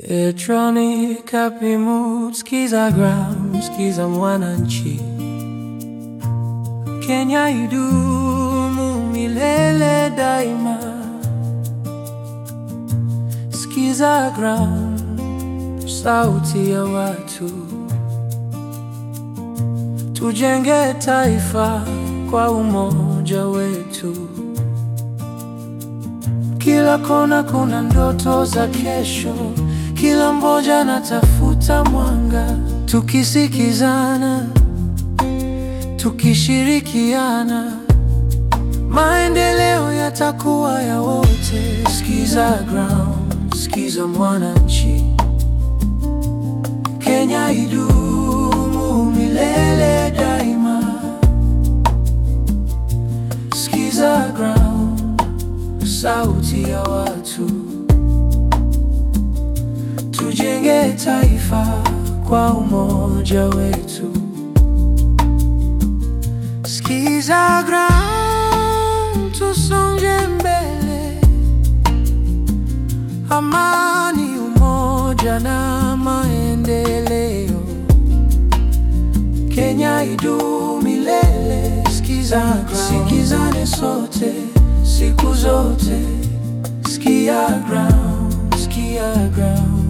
Electronic happy mood, skiza gram, skiza Mwananchi. Kenya idumu milele daima. Skiza gram, sauti ya watu. Tujenge taifa kwa umoja wetu. Kila kona kuna ndoto za kesho, kila mmoja anatafuta mwanga. Tukisikizana, tukishirikiana, maendeleo yatakuwa ya wote. Skiza ground, skiza Mwananchi. Kenya idumu milele daima. Skiza ground, sauti ya watu. Tujenge taifa kwa umoja wetu. Skiza ground, tusonge mbele. Amani, umoja na maendeleo. Kenya idumu milele. Skiza ground, sikizane sote siku zote. Skia ground, skia ground.